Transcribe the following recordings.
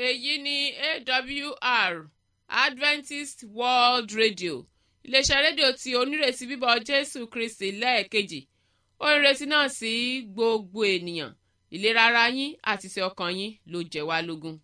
èyí ni awr adventist world radio iléeṣẹ́ rédíò tí onírètí bíbọ̀ jésù kristi lẹ́ẹ̀kejì ó ń retí náà sí gbogbo ènìyàn ìlera ara yín àti ti ọkàn yín ló jẹ́ wá lógún.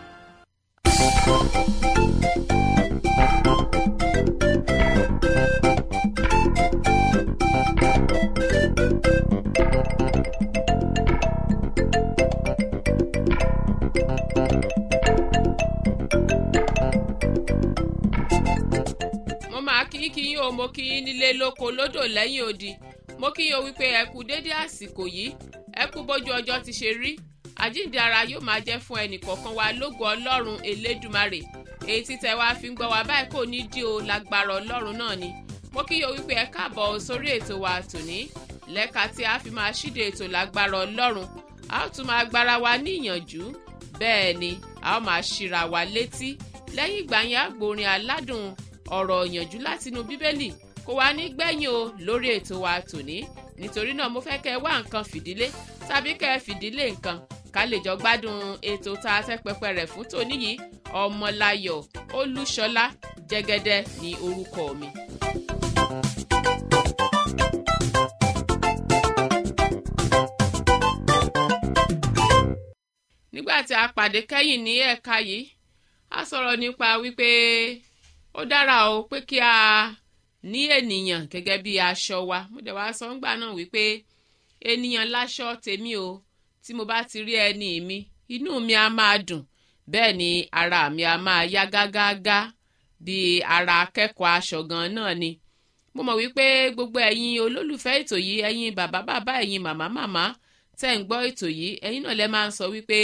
mo máa kí kí yín o mo kí yín nílé lóko lódò lẹ́yìn odi mo kí yín o wípé ẹ kú dédé àsìkò yìí ẹ kú bójú ọjọ́ ti ṣe rí àjíǹde ara yóò máa jẹ́ fún ẹnì kọ̀ọ̀kan wa lógo ọlọ́run elédùmarè èyí tí tẹ wá fi ń gbọ́ wa báyìí kò ní dí o lágbára ọlọ́run náà ni mo kí yín o wípé ẹ káàbọ̀ sórí ètò wa tòní lẹ́ka tí a fi máa ṣíde ètò lágbára ọlọ́run a ó tún máa gbára wa ní ìyànjú bẹ́ẹ̀ ni a ó máa ṣíra wa létí lẹ́yìn ìgbà yẹn àgbòrin aládùn ọ̀rọ̀ ìyànjú látinú bíbélì kò wá ní gbẹ̀yìn o lórí ètò wa tòní nítorí náà mo fẹ́ kẹ́ ẹ wá nǹkan fìdílé tàbí kẹ́ ẹ fìdílé nǹkan ká lè jọ gbádùn ètò tá a fẹ́ pẹpẹ rẹ̀ fún tòní yìí ọmọláyọ̀ olúṣọlá jẹ́gẹ́dẹ́ ní orúkọ mi. nígbà tí a pàdé kẹ́yìn ní ẹ̀ka yìí a sọ̀rọ̀ nípa wípé ó dára o pé kí a ní ènìyàn gẹ́gẹ́ bí aṣọ wa mo dẹ̀ wá sọ ńgbà náà wípé ènìyàn láṣọ tèmi o tí mo bá ti rí ẹni mi inú mi á máa dùn bẹ́ẹ̀ ni ara mi á máa yá gágágá bí ara akẹ́kọ̀ọ́ aṣọ gan náà ni mo mọ̀ wípé gbogbo ẹ̀yin olólùfẹ́ ètò yìí ẹ̀yin bàbá bàbá ẹ̀yin màmá màmá tẹ́ ń gbọ́ ètò yìí ẹ̀yin náà lẹ́ máa ń sọ wípé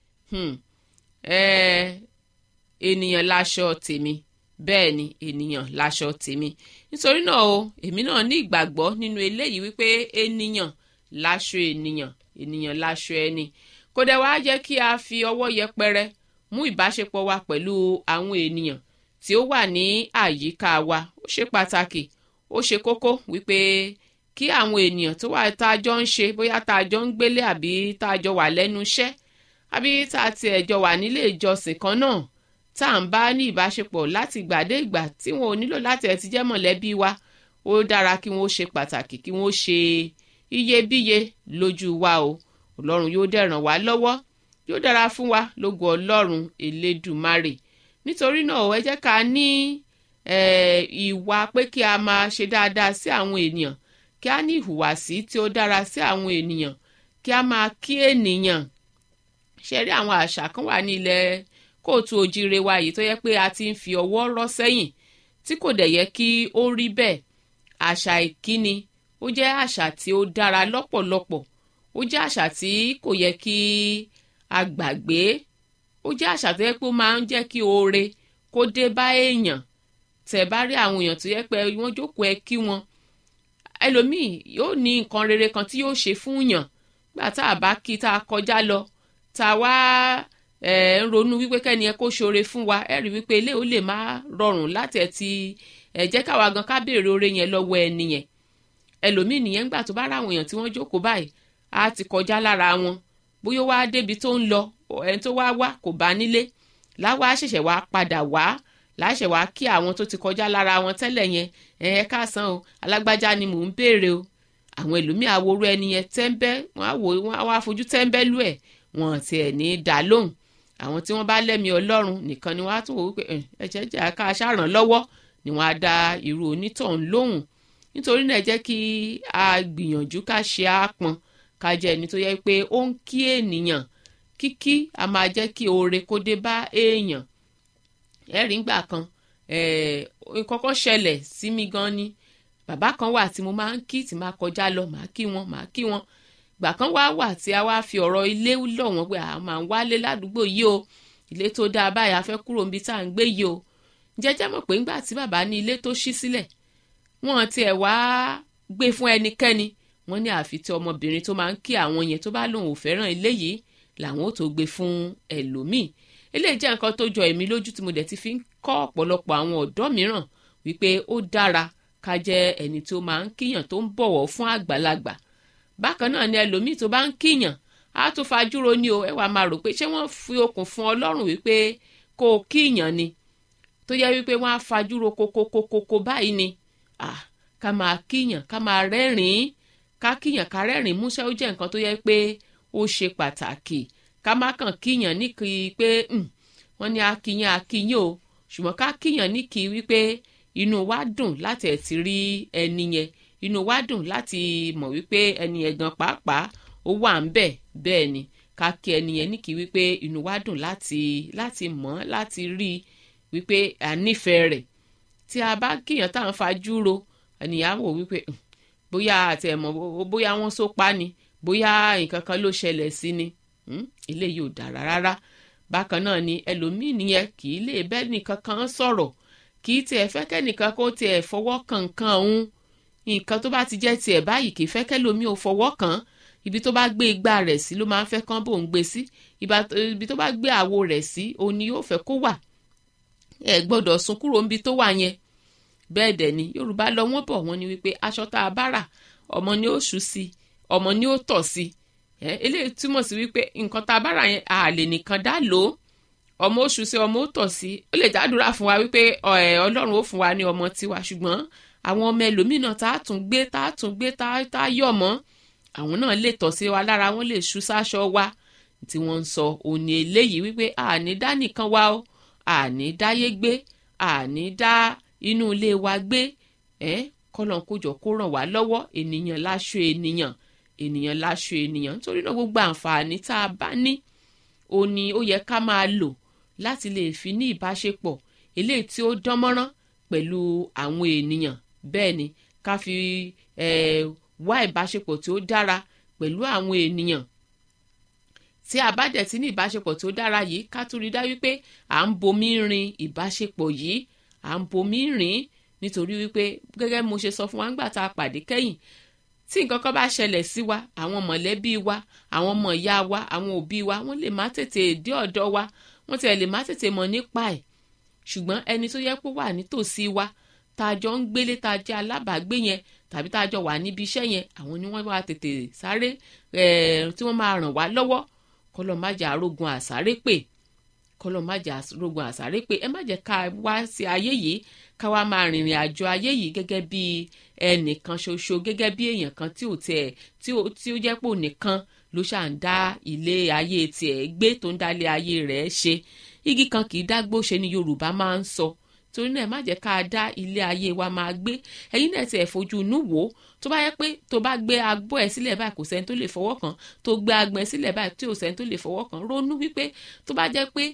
ènìyàn láṣọ tèmi bẹ́ẹ̀ ni ènìyàn láṣọ tèmi nítorí náà o èmi náà ní ìgbàgbọ́ nínú eléyìí wípé ènìyàn láṣọ ènìyàn ènìyàn láṣọ ẹni kò dẹ̀ wá jẹ́ kí a fi ọwọ́ yẹpẹrẹ mú ìbáṣepọ̀ wa pẹ̀lú àwọn ènìyàn tí ó wà ní àyíká wa ó ṣe pàtàkì ó ṣe kókó wípé kí àwọn ènìyàn tó wà tá a jọ ń ṣe bóyá tá a jọ ń gbélé àbí tá a jọ wà lẹ́nu iṣẹ́ àbí tá a tiẹ̀ jọ wà nílé ìjọsìn kan náà tá à ń bá ní ìbáṣepọ̀ láti ìgbà dé ìgbà tí wọn ò nílò láti ẹ̀ ti jẹ́ mọ̀lẹ́bí wa ó dára kí wọ́n ṣe pàtàkì kí wọ́n ṣe iyebíye lójú wa o ọlọ́run yóò dẹ̀ ràn wá lọ́wọ́ yóò dára fún wa lógo ọlọ́run elédùmarè nítorí náà ẹ jẹ́ ká ní ìwà pé kí a máa ṣe dáadáa sí àwọn ènìyàn kí a ní ìhùwàsí tí ó dára sí àwọn ènìyàn kí a máa kí ènìyàn ṣe rí àwọn àṣà kan wà ní ilẹ̀ kóòtù òjire wa yìí tó yẹ pé a ti ń fi ọwọ́ rọ́ sẹ́yìn tí kò dẹ̀ yẹ kí ó rí bẹ́ẹ̀ àṣà ìkíni ó jẹ́ àṣà tí ó dára lọ́pọ̀lọpọ̀ ó jẹ́ àṣà tí kò yẹ kí a gbàgbé ó jẹ́ àṣà tó yẹ pé ó máa ń jẹ́ kí oore kó dé bá èèyàn tẹ̀ bá rí àwọn èèyàn tó yẹ pé wọ́n jókòó ẹ kí wọn ẹlòmíì yóò ní nǹkan rere kan tí yóò ṣe fún yàn gbà tá a bá kí tá a kọjá lọ tá a wá ẹ ń ronú wípé kẹ́ni ẹ kó ṣoore fún wa ẹ rí wípé ilé ò lè má rọrùn láti ẹ ti ẹ jẹ́ káwa gan ká béèrè oore yẹn lọ́wọ́ ẹni yẹn ẹlòmíì nìyẹn ńgbà tó bá ráwọn èèyàn tí wọ́n jókòó báyìí á ti kọjá lára wọn bóyá wá débi tó ń lọ ẹni tó wá wá kò bá nílé láwa ṣẹ̀ṣẹ̀ wá padà wá láṣẹ wá kí àwọn tó ti kọjá lára wọn tẹ́lẹ̀ yẹn ẹ ẹ káàsán o alágbájá ni mò ń béèrè o àwọn ẹlòmíì àwòrú ẹni yẹn tẹ́ńbẹ́ wọ́n á wò wọ́n á wá fojú tẹ́ńbẹ́lú ẹ̀ wọ́n tiẹ̀ ní í dá lóhùn àwọn tí wọ́n bá lẹ́mìí ọlọ́run nìkan ni wọ́n á tún wò wípé ẹ̀jẹ̀ jẹ́ ká ṣàràn lọ́wọ́ ni wọ́n á dá irú onítọ̀hún lóhùn nítorí náà jẹ́ kí a gbìyànjú ká ṣe àpọn ká jẹ́ ẹni tó yẹ pé ó ń kí ènìyàn kíkí a máa jẹ́ kí oore kó dé bá èèyàn ẹ̀rí ńgbà kan kọ́kọ́ ṣẹlẹ̀ sí mi gan ni bàbá kan wà tí mo máa ń kí tí máa kọjá lọ màá kí wọn màá kí wọn gbà kan wá wà tí a wá fi ọ̀rọ̀ ilé lọ̀ wọ́n pé a máa ń wálé ládùúgbò yìí o ilé tó dáa báyìí a fẹ́ kúrò níbi tá à ń gbé yìí o jẹ́jẹ́ mọ̀ pé ńgbà tí bàbá ní ilé tó ṣí sílẹ̀ wọ́n tiẹ̀ wá gbé fún ẹnikẹ́ni wọ́n ní àfi tí ọmọbìnrin tó máa ń kí àwọn yẹn tó bá lòun ò fẹ́ràn ilé yìí làwọn ò tó gbé fún ẹlòmíì eléyìí jẹ́ nǹkan tó jọ èmi lójú tí mo dẹ̀ ti fi ń kọ́ ọ̀pọ̀lọpọ̀ àwọn ọ̀dọ́ mìíràn wípé ó dára ká jẹ́ ẹni tó máa ń kíyàn tó ń bọ̀wọ̀ fún àgbàlagbà bákan náà ni ẹlòmíì tó bá ń kíyàn á tún fajúro ni o ẹ wàá máa rò pé ṣé wọ́n fi okùn fún ọlọ́run wípé kó o kíyàn ni tó yẹ wípé wọ́n á fajúro kokokokoko báyìí ni ah ká máa kíyàn ká máa rẹ́rìn-ín ká kíyàn ká rẹ́rìn-ín músẹ́ ó jẹ́ nǹkan tó yẹ pé ó ṣe pàtàkì ká má kàn kíyàn ní kí pé wọ́n ní akíyàn akíyàn o ṣùgbọ́n ká kíyàn ní kí wípé inú wa dùn láti ẹ̀ ti rí ẹni yẹn inú wa dùn láti mọ̀ wípé ẹni yẹn gan pàápàá ó wà ń bẹ̀ bẹ́ẹ̀ ni ká kí ẹni yẹn ní kí wípé inú wa dùn láti láti mọ̀ láti rí wípé a nífẹ̀ẹ́ rẹ̀ tí a bá kíyàn tá à ń fajú ro ènìyàn wò wípé bóyá àti ẹ̀mọ́ bóyá wọ́n so pa ni bóyá nǹkan kan ló ṣẹlẹ̀ sí ni eléyìí ò dára rárá bákan náà ni ẹlòmíì nìyẹn kì í lè bẹ́ẹ̀ nìkan kan sọ̀rọ̀ kì í tiẹ̀ fẹ́ kẹ́nìkan kó tiẹ̀ fọwọ́ kàn kan òun nǹkan tó bá ti jẹ́ tiẹ̀ báyìí kì í fẹ́ kẹ́lòmíì ò fọwọ́ kàn ibi tó bá gbé igbá rẹ̀ sí ló máa ń fẹ́ kán bò ń gbé sí ibi tó bá gbé àwo rẹ̀ sí òun ni yóò fẹ́ kó wà ẹ gbọ́dọ̀ sún kúrò níbi tó wà yẹn bẹ́ẹ̀ dẹ̀ ni yorùbá lọ wọ́n bọ̀ wọ́n ní wípé aṣọ tá a bá rà ọmọ ni ó ṣú sí ọmọ ni ó tọ̀ sí ẹ eléyìí túmọ̀ sí wípé nǹkan tá a bá rà yẹn a lè nìkan dá lò ó ọmọ ó ṣú sí ọmọ ó tọ̀ sí ó lè jádùúrà fún wa wípé ọlọ́run ó fún wa ní ọmọ tiwa ṣùgbọ́n àwọn ọmọ ẹlòmíràn tá a tún gbé tá a tún gbé tá a yọ̀ mọ́ àwọn náà lè tọ̀ sí wa lára wọn lè ṣú sáṣọ wa tí wọ́n ń sọ òní eléyìí wípé àní dá nìkan wa o àní dáyé gbé àní dá inú ilé wa gbé ẹ kọlọ́n kójọ kó ràn wá lọ́wọ́ ènìyàn láṣọ ènìyàn ènìyàn láṣọ ènìyàn nítorí náà gbogbo àǹfààní tá a bá ní ó ní ó yẹ ká máa lò láti lè fi ní ìbáṣepọ̀ eléyìí tí ó dán mọ́rán pẹ̀lú àwọn ènìyàn bẹ́ẹ̀ ni ká fi wá ìbáṣepọ̀ tí ó dára pẹ̀lú àwọn ènìyàn tí a bá dẹ̀ ti ní ìbáṣepọ̀ tí ó dára yìí ká tún rí dájú pé à ń bomi rin ìbáṣepọ̀ yìí à ń bomi rìn nítorí wípé gẹ́gẹ́ mo ṣe sọ fún wa ńgbà tá a pàdé kẹ́yìn tí nǹkan kan bá ṣẹlẹ̀ sí wa àwọn mọ̀lẹ́bí wa àwọn ọmọ ìyá wa àwọn òbí wa wọ́n lè má tètè dé ọ̀dọ̀ wa wọ́n tiẹ̀ lè má tètè mọ̀ nípa ẹ̀ ṣùgbọ́n ẹni tó yẹ kó wà nítòsí wa tá a jọ ń gbélé tá a jẹ́ alábàágbé yẹn tàbí tá a jọ wà níbi iṣẹ́ yẹn àwọn ni wọ́n wá tètè sáré tí wọ́n máa ràn wá lọ́wọ́ kọ́lọ́ má jẹ́ àrógun àsáré pè kọlọ má jà rogun àsáré pé ẹ má jẹ́ ká wá sí ayé yìí ká wá máa rìnrìn àjò ayé yìí gẹ́gẹ́ bí ẹnìkan ṣoṣo gẹ́gẹ́ bí èèyàn kan tí ò tiẹ̀ tí ó tí ó jẹ́ pò nìkan ló ṣà ń dá ilé ayé tiẹ̀ gbé tó ń dá ilé ayé rẹ̀ ṣe igi kan kì í dágbó ṣe ni Yorùbá máa ń sọ torí náà ẹ má jẹ́ ká dá ilé ayé wa máa gbé ẹ̀yin náà tiẹ̀ fojú inú wò ó tó bá yẹ pé tó bá gbé agbó ẹ̀ sílẹ̀ báyìí kò sẹ́ni tó lè fọwọ́ kàn tó gbé agbọ̀n ẹ̀ sílẹ̀ báyìí tí ò sẹ́ni tó lè fọwọ́ kàn ronú wípé tó bá jẹ́ pé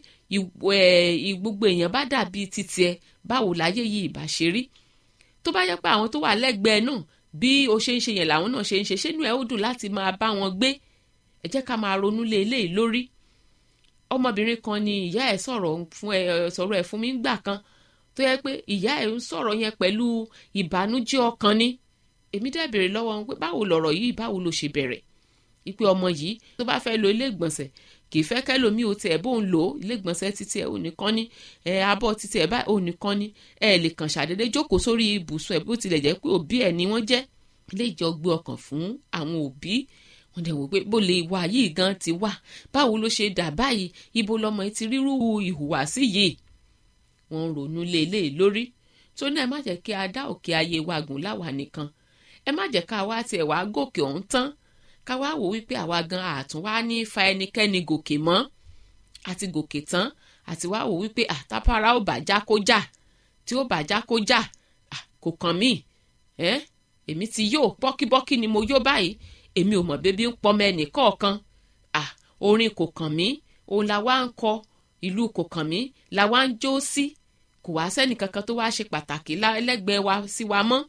gbogbo èèyàn bá dàbí títí ẹ báwo láyé yìí ìbá ṣe rí tó bá yẹ pé àwọn tó wà lẹ́gbẹ̀ẹ́ náà bí o ṣe ń ṣe yẹn làwọn náà ṣe ń ṣe ṣé inú ẹ ó dùn láti máa bá wọn gbé ẹ jẹ́ ká máa ronú lé eléyìí lórí ọmọbìnrin kan ni ìyá ẹ̀ sọ̀rọ̀ fún ẹ sọ̀rọ̀ ẹ̀ fún mi ńgbà kan tó yẹ pé ìyá ẹ̀ ń sọ̀rọ̀ yẹn pẹ̀lú ìbànújẹ́ ọkàn ni èmi dẹ̀ béèrè lọ́wọ́ wọn pé báwo lọ̀rọ̀ yìí báwo ló ṣe bẹ̀rẹ̀ ìpè ọmọ yìí tó bá fẹ́ lo ilé ìgbọ̀nsẹ̀ kì í fẹ́ kẹ́lòmíì ò tiẹ̀ bó ń lò ó ilé ìgbọ̀nsẹ̀ títí ẹ̀ ò nìkan ní ẹ̀ abọ́ títí ẹ̀ báyìí ò nìkan ní ẹ̀ lè kàn ṣàdédé jókòó sórí ibùsùn ẹ̀ bó tilẹ̀ jẹ́ pé òbí ẹ̀ ni wọ́n jẹ́ ilé ìjọ gbé ọkàn fún àwọn òbí wọ́n dẹ̀ wò pé bó lè wà yìí gan ti wà báwo ló ṣe dà báyìí ibo lọmọ yìí ti rírú ìhùwàsí yìí wọ́n ń ronú lé eléyìí lórí tó náà ẹ má jẹ́ kí a dá òkè ayé wa gùn láwa nìkan ẹ má jẹ́ ká wá tiẹ̀ wá gòkè ọ̀hún tán ká wá wò wípé àwa gan àtún wá ní fa ẹnikẹ́ni gòkè mọ́ àti gòkè tán àti wá wò wípé àtàpárá ò bàjá kó jà tí ó bàjá kó jà kò kàn mí ẹ èmi ti yó bọ́kíbọ́kí ni mo yó báyìí èmi ò mọ̀ bébí ń pọmọ ẹnì kọ̀ọ̀kan orin kò kàn mí òun la wá ń kọ ìlú kò kàn mí la wá ń jó sí kò wá sẹ́nì kankan tó wá ṣe pàtàkì lẹ́gbẹ̀ẹ́ wa sí wa mọ́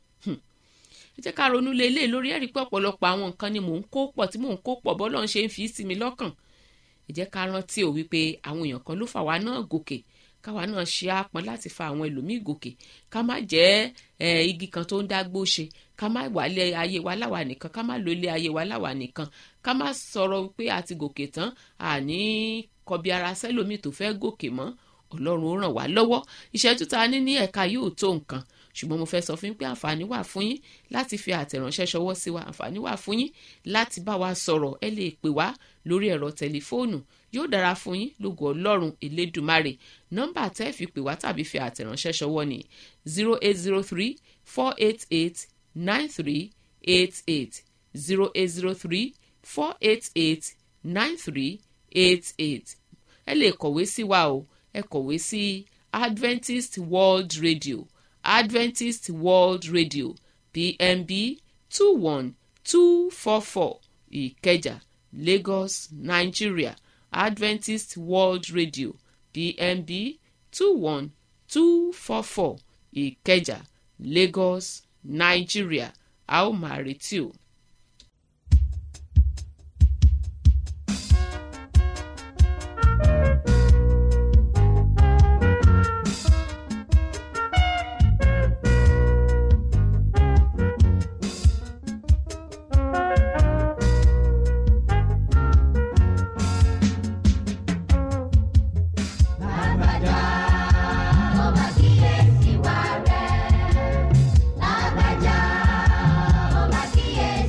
ẹ jẹ́ ká ronú lé eléyìí lórí ẹ̀rí pé ọ̀pọ̀lọpọ̀ àwọn nǹkan ni mò ń kó pọ̀ tí mò ń kó pọ̀ bọ́lọ́ ń ṣe ń fi sí mi lọ́kàn ẹ jẹ́ ká rántí ò wípé àwọn èèyàn kan ló fà wá náà gòkè káwa náà ṣe àpọn láti fa àwọn ẹlòmíì gòkè ká má jẹ́ igi kan tó ń dágbó ṣe ká má wálé ayé wa láwa nìkan ká má lo ilé ayé wa láwa nìkan ká má sọ̀rọ̀ wípé a ti gòkè tán àní kọbi ara sẹ́lòmíì tó fẹ́ gòkè mọ́ ọlọ́run ó ràn wá lọ́wọ́ ìṣẹ́jú ta ní ní ẹ̀ka yóò tó nǹkan ṣùgbọ́n mo fẹ́ sọ fún yín pé àǹfààní wà fún yín láti fi àtẹ̀ránṣẹ́ ṣọwọ́ sí wa àǹfààní wà fún yín láti bá wa sọ̀rọ̀ ẹ lè pè wá lórí ẹ̀rọ tẹlifóònù yóò dára fún yín lógo ọlọ́run elédùmarè nọ́mbà tẹ́ fi pè wá tàbí fi àtẹ̀ránṣẹ́ ṣọwọ́ ni zero eight zero three four eight eight nine three eight eight zero eight zero three four eight eight nine three eight eight ẹ lè kọ̀wé sí wa o ẹ kọ̀wé sí adventist world radio adventist world radio pmb two one two four four ìkẹjà lagos nigeria adventist world radio pmb two one two four four ìkẹjà lagos nigeria a ó máa retí o. Lágbájá, ó máa kíyèsí wa rẹ̀. Lágbájá, ó máa kíyèsí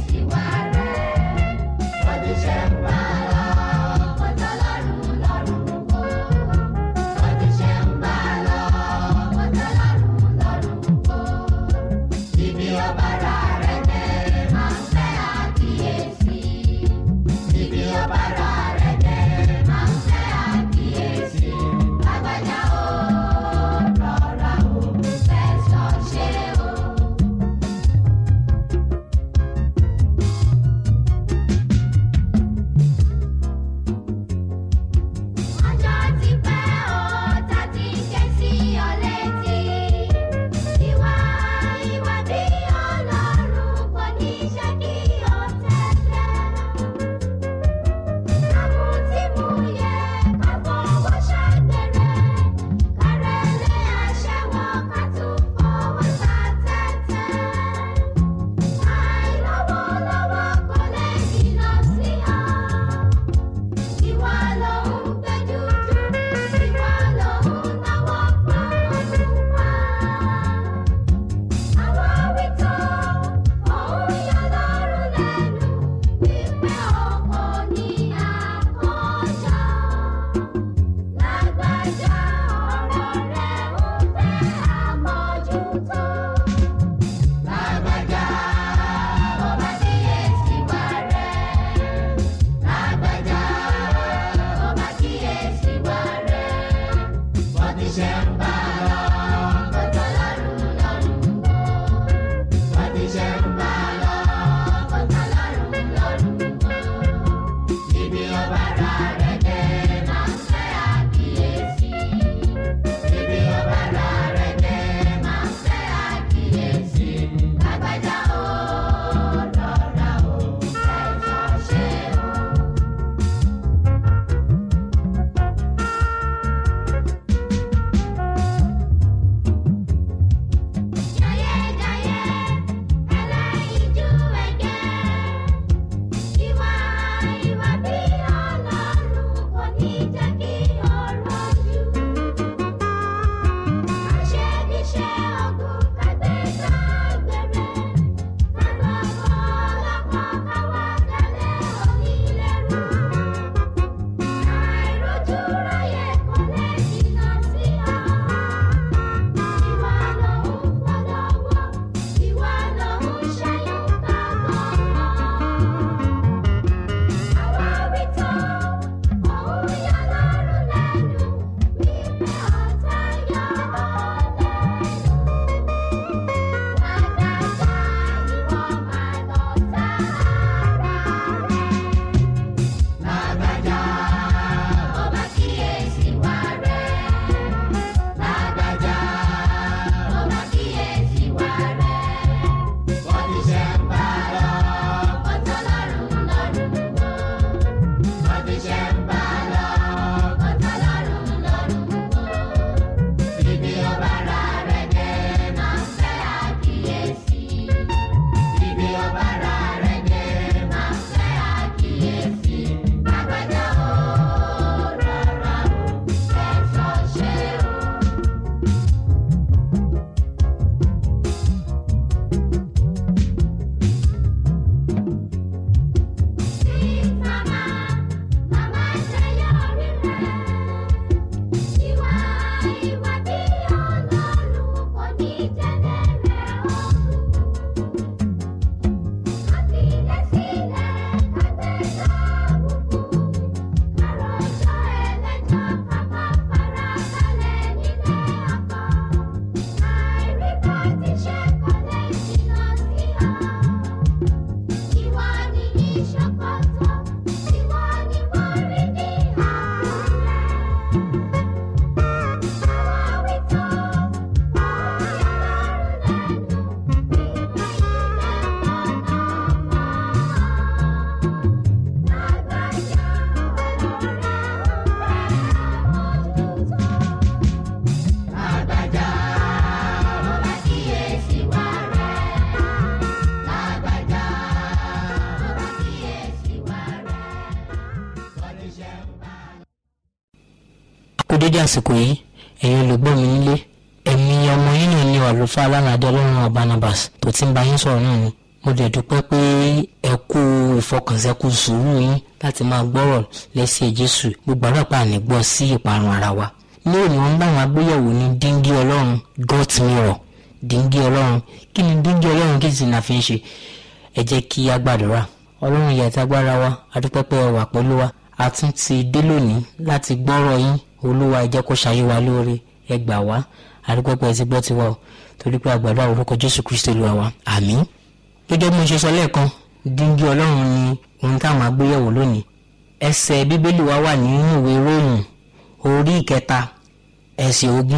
kú dédé àsìkò yìí ẹ̀yin olùgbọ́ mi nílé ẹ̀mí ọmọ yín náà ní àlùfáà alálàdé ọlọ́run Barnabas tó ti ń bá yín sọ̀rọ̀ náà ni mo dẹ̀ dúpẹ́ pé ẹ kú ìfọkànsẹ́kù sùúrù yín láti máa gbọ́rọ̀ lẹ́sẹ̀ Jésù gbogbo àdàpà ànígbọ́ sí ìparun ara wa ní òní wọn bá wọn agbéyẹ̀wò ní díngí ọlọ́run got mirror díngí ọlọ́run kí ni díngí ọlọ́run kí sì náà fi ń ṣe ẹ jẹ́ kí a gbàdúrà ọlọ́run ìyá àti agbára wa adúpẹ́ pé ẹ wà pẹ̀lú wa a tún ti dé lónìí láti gbọ́rọ̀ yín olúwa ẹ jẹ́ kó ṣayé wa lóore ẹ gbà wá adúpẹ́ pé ẹ ti gbọ́ tiwa o torí pé àgbàdo àwọn orúkọ jésù kristo lu àwa àmín. gẹ́gẹ́ bí mo ṣe sọ lẹ́ẹ̀kan díngí ọlọ́run ni ohun táwọn agbéyẹ̀wò lónìí ẹsẹ̀ bíbélì wa wà nínú ìwé róòmù orí ìkẹta ẹsẹ̀ ogún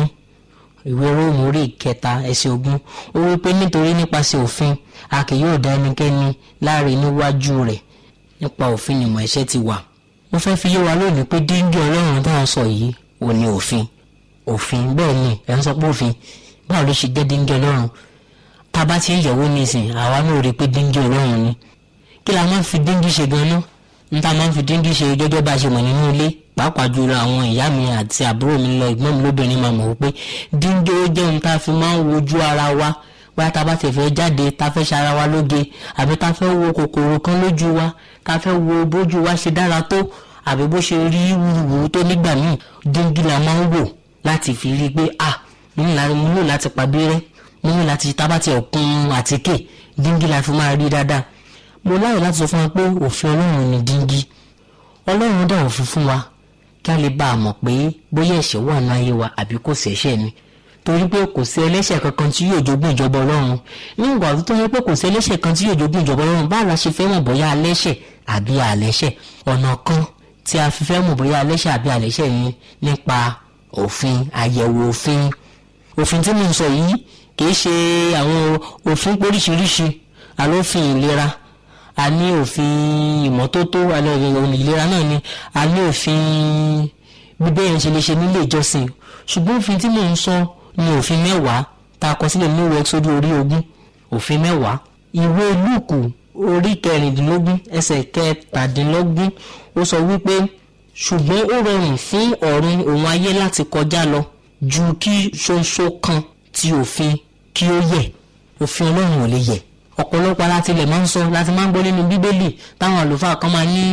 ìwé róòmù orí ìkẹta ẹsẹ̀ ogún ó wí pé nítorí nípasẹ̀ òfin a kì yóò dá ẹnikẹ́ni láre níwájú rẹ̀ nípa òfin ìmọ̀ ẹ̀ṣẹ̀ ti wà mo fẹ́ fi yé wa lónìí pé díngí ọlọ́run tá à ń sọ yìí ò ní òfin òfin bẹ́ẹ̀ ni ẹ̀ ń sọ pé òfin báwo ló ṣe jẹ́ díngí ọlọ́run tá a bá ti ń yẹ̀wò nísìn àwa náà rí i pé díngí ọlọ́run ni kí la máa ń fi díngí ṣe gan-an n ta máa ń fi díngí ṣe gẹ́gẹ́ bá a ṣe mọ̀ nínú ilé pàápàá jùlọ àwọn ìyá mi àti àbúrò mi lọ ìgbọ́n mi lóbìnrin máa mọ̀ wípé díngí ó jẹ́ ohun tá a fi máa ń wojú ara wa bóyá tá a bá ti fẹ́ jáde tá a fẹ́ ṣara wa lóge àbí tá a fẹ́ wo kòkòrò kan lójú wa tá a fẹ́ wo bójú wa ṣe dára tó àbí bó ṣe rí wúruwúru tó nígbà míì díngí la máa ń wò láti fi rí i pé à mo nílò láti pàbírẹ́ mo nílò láti tábàtì ọ̀kun àtíkè díngí la fi máa rí dáadáa mo láyọ̀ láti sọ fún wa pé òfin ọlọ́run ni díngí ọlọ́run dá òfin fún wa kí a lè bá a mọ̀ pé bóyá ẹ̀ṣẹ̀ wà ní ayé wa àbí kò sí ẹ̀ṣẹ̀ ni torí pé kò sí ẹlẹ́ṣẹ̀ kankan tí yóò jogún ìjọba ọlọ́run nígbà tó yẹ pé kò sí ẹlẹ́ṣẹ̀ kan tí yóò jogún ìjọba ọlọ́run báwo la ṣe fẹ́ mọ̀ bóyá alẹ́ṣẹ̀ àbí àlẹ́ṣẹ̀ ọ̀nà kan tí a fi fẹ́ mọ̀ bóyá alẹ́ṣẹ̀ àbí àlẹ́ṣẹ̀ ni nípa òfin àyẹ̀wò òfin òfin tí mo ń sọ yìí kìí ṣe àwọn òfin oríṣiríṣi àlófin ìlera a ní òfin ìmọ́tótó àlọ́ ìlera náà ni a ní òfin gbígbé yẹn ṣe lè ṣe nílé ìjọsìn ṣùgbọ́n òfin tí mò ń sọ ni òfin mẹ́wàá tá a kọ sílẹ̀ ní ìwé sórí orí ogún òfin mẹ́wàá ìwé lúùkù orí kẹrìndínlógún ẹsẹ̀ kẹtàdínlógún ó sọ wípé ṣùgbọ́n ó rọrùn fún ọ̀run òun ayé láti kọjá lọ ju kí ṣoṣo kan ti òfin kí ó yẹ òfin ọlọ́run ò lè yẹ ọ̀pọ̀lọpọ̀ alátilẹ̀ máa ń sọ láti máa ń gbọ́ nínú bíbélì táwọn àlùfáà kan máa ní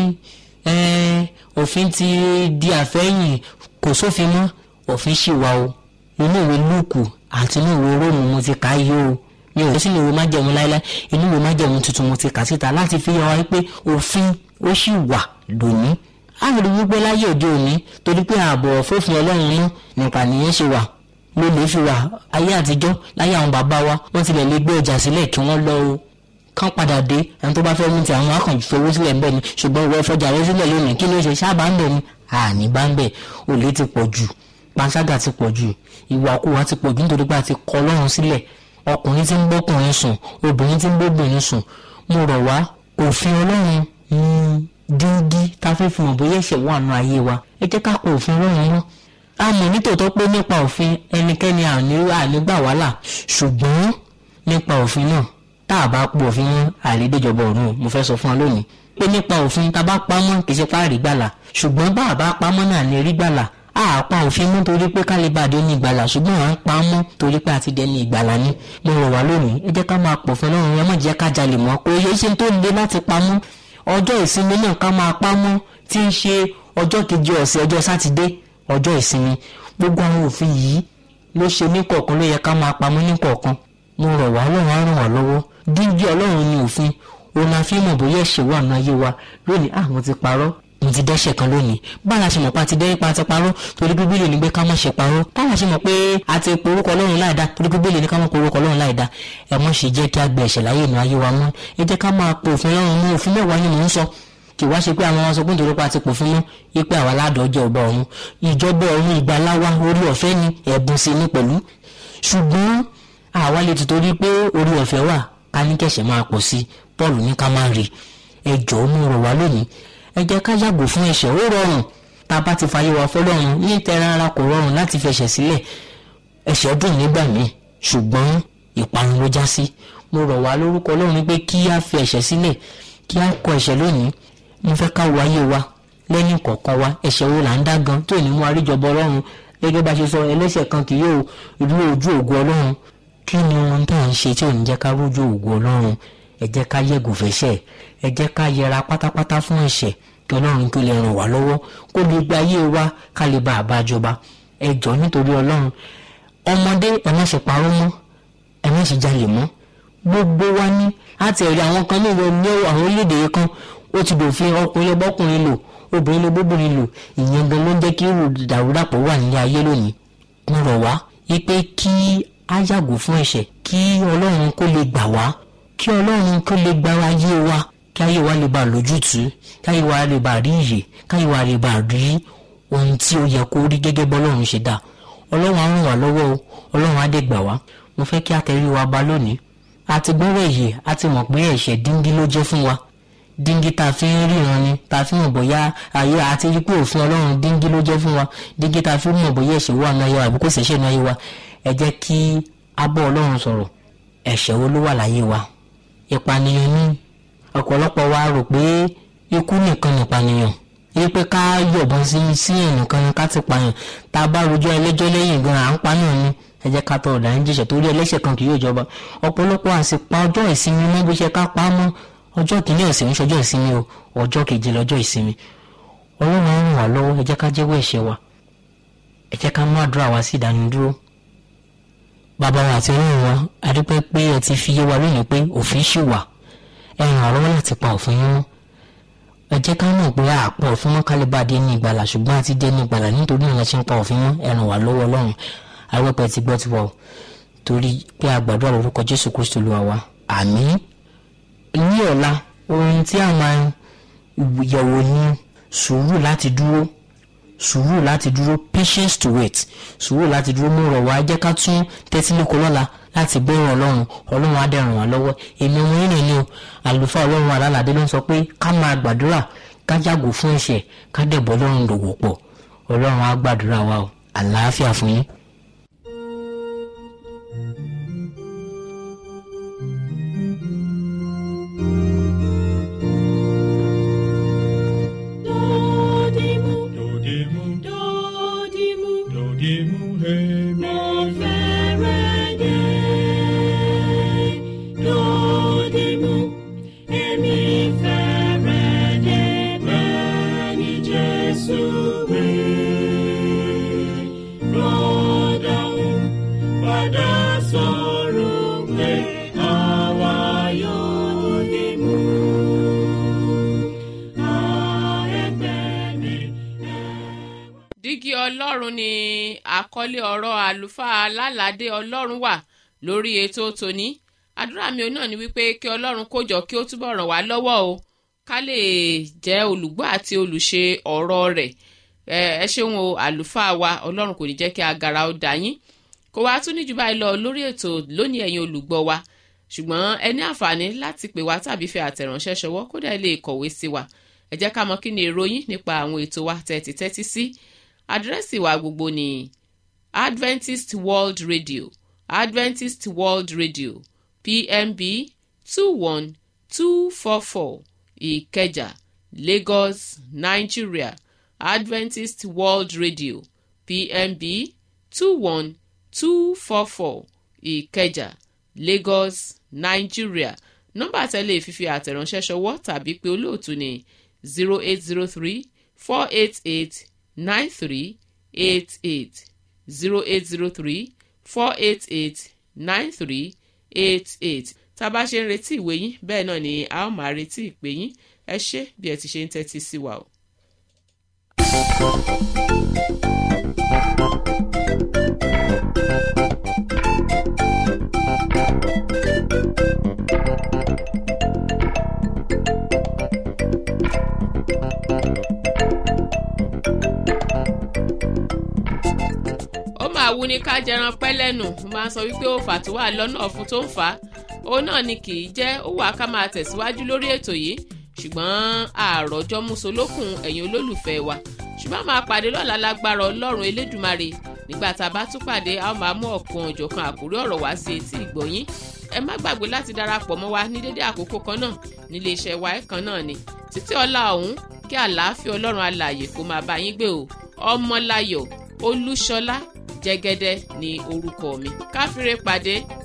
òfin ti di àfẹ́yìn kò sófin mọ́ òfin ṣì wà o inú ìwé lúùkù àti inú ìwé róòmù mo ti kà á yó o mi ò sínú ìwé májẹ̀mú láéláé inú ìwé májẹ̀mú tuntun mo ti kà síta láti fi hàn wá pé òfin ó ṣì wà lónìí a rí wípé láyé òde òní torí pé ààbò fòfin ọlọ́run náà nípa nìyẹn ṣe wà ló lè fi wà ayé àtijọ́ láyé àwọn bàbá wa wọ́n tilẹ̀ lè gbé ọjà sílẹ̀ kí wọ́n lọ o kán padà dé ẹni tó bá fẹ́ mú ti àwọn akànjú fowó sílẹ̀ ń bẹ̀ ni ṣùgbọ́n ìwọ ìfọjà rẹ sílẹ̀ lónìí kí ló ṣe sábà ń bẹ̀ ni àní bá ń bẹ̀ olè ti pọ̀ jù panṣágà ti pọ̀ jù ìwàkuwà ti pọ̀ jù nítorí pé a ti kọ ọlọ́run sílẹ̀ ọkùnrin tí ń bọ́kùnrin sùn obìnrin tí ń bóbìnrin sùn mo rọ̀ wá òfin ọlọ́run díngí tá a fẹ́ fi hàn bóyá ẹ̀ṣẹ̀ wà nù ayé wa ẹ jẹ́ ká kọ òfin ọlọ́run mọ́ a mọ̀ nítòótọ́ pé nípa òfin ẹnikẹ́ni ànígbà wàhálà ṣùgbọ́n nípa òfin náà tá a bá pọ̀ òfin mọ́ àìlédèjọba ọ̀run mo fẹ́ sọ fún wa lónìí pé nípa òfin tá a bá pamọ́ kì í ṣe páàrí gbàlà ṣùgbọ́n bá a bá pamọ́ náà ní rí gbàlà a pa òfin mú torí pé ká lè bá a dé ní ìgbàlà ṣùgbọ́n à ń pa á mọ́ torí pé a ti dẹni ìgbàlà ni mo rọ̀ wá lónìí ẹ jẹ́ ká máa pọ̀ fún ọlọ́run ẹ má jẹ́ ká jalè mọ́ kò yẹ ṣe tó le láti pamọ́ ọjọ́ ìsinmi náà ká máa pamọ́ tí ń ṣe ọjọ́ kejì ọ̀sẹ̀ ọjọ́ sátidé ọjọ́ ìsinmi gbogbo àwọn òfin yìí ló ṣe ní kọ̀ọ̀kan ló yẹ ká máa pamọ́ ní kọ̀ọ̀kan mo rọ̀ wá ọlọ́run á ràn wá lọ́wọ́ dídí ọlọ́run ní òfin òun la fi mọ̀ bóyá ẹ̀ṣẹ̀ wà nínú ayé wa lónìí ah mo ti parọ́ mo ti dẹ́ṣẹ̀ kan lónìí báwa ṣe mọ̀ pé a ti dẹ́yìn pa ti parọ́ torí bíbélì ní pé ká má ṣe parọ́ báwa ṣe mọ̀ pé a ti porúkọ ọlọ́run láìda torí bíbélì ní ká má porúkọ ọlọ́run láìda ẹ mọ̀ ṣe jẹ́ kí a gbẹ ẹ̀ṣẹ̀ láyé inú ayé wa mọ́ ẹ jẹ́ ká máa po òfin ọlọ́run mú òfin mẹ́wàá ni mò ń sọ kì wá ṣe pé àwọn ọmọ sọ pé nítorí pé a ti pòfin mọ́ wípé àwa aládọ́jọ́ ọba ọ̀run ìjọba ọ̀run ìgbàláwa orí ọ̀fẹ́ ni ẹ̀bùn sí ní pẹ̀lú ṣùgbọ́n àwa lè ti torí pé orí ọ̀fẹ́ wà ká ní kẹ̀ṣẹ̀ máa pọ̀ sí Paul ní ká máa rí ẹ jọ̀ọ́ mú rọ̀ wá lónìí ẹ jẹ́ ká yàgò fún ẹ̀ṣẹ̀ ó rọrùn tá a bá ti fàyè wá fọlọ́run ní tẹran ara kò rọrùn láti fẹ̀ṣẹ̀ sílẹ̀ ẹ̀ṣẹ̀ dùn nígbà míì ṣùgbọ́n ìparun ló já sí mo rọ̀ wá lórúkọ Ọlọ́run pé kí á fi ẹ̀ṣẹ̀ sílẹ̀ kí á kọ ẹ̀ṣẹ̀ lónìí mo fẹ́ ká wo ayé wa lẹ́yìn kọ̀ọ̀kan wa ẹ̀ṣẹ̀ wo là ń dá gan tó ní mú àríjọba ọlọ́run gẹ́gẹ́ bá ṣe sọ ẹlẹ́ṣẹ̀ kan kì yóò rí ojú ògo ọlọ́run kí ni ohun tá à ń ṣe tí ò ní jẹ́ ká rójú ògo ọlọ́run ẹ jẹ́ ká yẹ̀gò fẹ́ṣẹ̀ ẹ jẹ́ ká yẹra pátápátá fún ẹ̀ṣẹ̀ kí ọlọ́run kí ó lè ràn wá lọ́wọ́ kó lè gba ayé wa ká lè bá a bá jọba ẹ jọ nítorí ọlọ́run ọmọdé ẹ má ṣe parọ́ mọ́ ẹ má ṣe jalè mọ́ gbogbo wa ní láti ẹ̀rí àwọn kan ní ìwọ ní àwọn orílẹ̀-èdè yẹn kan ó ti dòfin ọkùnrin lè bọ́kùnrin lò obìnrin lè bóbìnrin lò ìyẹn gan ló ń jẹ́ kí irú dàrúdàpọ̀ wà nílé ayé lónìí mo rọ̀ wá wípé kí á yàgò fún ẹ̀ṣẹ̀ kí ọlọ́run kó lè gbà wá kí ọlọ́run kó lè gba ayé wa kí ayé wa lè bá lójútùú kí ayé wa lè bá rí ìyè kí ayé wa lè bá rí ohun tí ó yẹ kó rí gẹ́gẹ́ bọ́lọ́run ṣe dá ọlọ́run á ràn wá lọ́wọ́ o ọlọ́run á dé gbà wá mo fẹ́ kí a tẹrí wa ba lónìí a ti gbọ́rọ̀ èyí a ti mọ̀ pé ẹ̀ṣẹ̀ díngí ló jẹ́ fún wa díngí tá a fi ń ríran ni tá a fi mọ̀ bóyá ayé àti rí pé òfin ọlọ́run díngí ló jẹ́ fún wa díngí tá a fi mọ̀ bóyá ẹ̀ṣẹ̀ wà náà yẹ wa àbí kò ṣẹ̀ṣẹ̀ náà yẹ wa ẹ jẹ́ kí a bọ́ ọlọ́run sọ̀rọ̀ ẹ̀ṣẹ̀ wo ló wà láyé wa ìpànìyàn ni ọ̀pọ̀lọpọ̀ wa rò pé ikú nìkan nìpànìyàn yí pé ká yọ̀bọ̀n sí sí ẹnìkan ká ti pààyàn tá a bá rojọ́ ẹlẹ́jọ́ lẹ́yìn gan à ń pa náà ni ẹ jẹ́ ká tọ ọ̀dà ń jẹ̀ṣẹ̀ torí ẹlẹ́ṣẹ̀ kan kì yóò jọba ọ̀pọ̀lọpọ̀ àsìpa ọjọ́ ìsinmi mọ́ bó ṣe ká pa á mọ́ ọjọ́ kìíní ọ̀sẹ̀ ń ṣọjọ́ ìsinmi o ọjọ́ keje lọ́jọ́ ìsinmi ọlọ́run á ràn wá lọ́wọ́ ẹ jẹ́ ká jẹ́wọ́ ẹ̀ṣẹ̀ wa ẹ jẹ́ ká mú àdúrà wa sí ìdánidúró bàbá wa àti ọlọ́run wa a dúpẹ́ pé ẹ ti fi yé wa lónìí pé òfin ṣì wà ẹ ràn wá lọ́wọ́ láti pa òfin yín mọ́ ẹ jẹ́ ká mọ̀ pé àpọ̀ òfin mọ́ kálíbà dé ní ìgbàlà ṣùgbọ́n àti dé ní ìgbàlà nítorí ìyẹn ṣe ń pa òfin mọ́ ẹ ràn wá lọ́wọ́ ọlọ́run arúgbó ti gbọ́ ti wọ̀ torí pé a gbàdúrà lórúkọ jésù kristu lu àwa àmín ní ọ̀la ohun tí a máa yẹ̀wò ní sùúrù láti dúró sùúrù láti dúró patience to wait sùúrù láti dúró mú rọ̀ wá jẹ́ ká tún tẹ́tí lóko lọ́la láti bẹ̀rẹ̀ ọlọ́run ọlọ́run á dẹ̀ ràn wá lọ́wọ́ èmi ọmọ yín nìyẹn o àlùfáà ọlọ́run alálàdé ló ń sọ pé ká máa gbàdúrà ká yàgò fún ẹ̀ṣẹ̀ ká dẹ̀ bọ́ ọlọ́run dòwò pọ̀ ọlọ́run á gbàdúrà wa o àlàáfíà fún yín. Dodimu, Dodimu, dodimu, dodimu, hemi, mo fẹ́rẹ̀ dé. Dodimu, èmi fẹ́rẹ̀ dé bẹ́ẹ̀ ni Jésù wí. Rọ́dàún padà sọ̀rọ̀ pé àwa yóò dé mú. Ẹgbẹ́ mi, dígí ọlọ́run ni àkọlé ọ̀rọ̀ àlùfáà alálàdé ọlọ́run wà lórí ètò tòní àdúrà mi náà ni wípé kí ọlọ́run kó jọ kí ó túbọ̀ ràn wá lọ́wọ́ o ká lè jẹ́ olùgbọ́ àti olùṣe ọ̀rọ̀ rẹ̀ ẹ ẹ ṣeun o àlùfáà wa ọlọ́run kò ní jẹ́ kí agara ó dà yín kò wá tún níjú báyìí lọ lórí ètò lónìí ẹ̀yin olùgbọ́ wa ṣùgbọ́n ẹ ní àǹfààní láti pè wá tàbí fi àtẹ̀ránṣẹ́ ṣọwọ́ kódà ẹ lè kọ̀wé sí wa ẹ jẹ́ ká mọ̀ kí ni èrò yín nípa àwọn ètò wa tẹ́tí tẹ́tí sí àdírẹ́sì wa gbogbo ní adventist world radio adventist world radio pmb two one two four four ìkẹjà lagos nigeria adventist world radio pmb two one two four four ìkẹjà lagos nigeria nọ́mbà tẹ́lẹ̀ fífi àtẹ̀ránṣẹ́ ṣọwọ́ tàbí pé olóòtú ní zero eight zero three four eight eight nine three eight eight zero eight zero three four eight eight nine three eight eight tá a bá ṣe ń retí ìwé yín bẹ́ẹ̀ náà ni a ó máa retí ìpè yín ẹ ṣé bí ẹ ti ṣe ń tẹ́tí sí wa o. ó máa wú ní ká jẹran pẹ́ lẹ́nu mo máa ń sọ wípé ó fà tó wà lọ́nà ọ̀fun tó ń fà á òun náà ni kì í jẹ́ ó wà ká máa tẹ̀síwájú lórí ètò yìí ṣùgbọ́n àròjọ musolókun ẹ̀yin olólùfẹ́ wa ṣùgbọ́n máa pàdé lọ́la lágbára ọlọ́run elédùmarè nígbà tá a bá tún pàdé a ó máa mú ọ̀kan òjọ̀kan àkórí ọ̀rọ̀ wá sí etí ìgbọ̀nyín ẹ má gbàgbé láti darapọ̀ mọ́ wa ní dédé àkókò kan náà nílé iṣẹ́ wa ẹ̀kan náà ni títí ọlá ọ̀hún kí àlàáfíà ọlọ́run alààyè kó máa bá yín gbé o ọmọláyọ̀ olúṣọlá jẹ́gẹ́dẹ́ ní orúkọ mi káfíńrè pàdé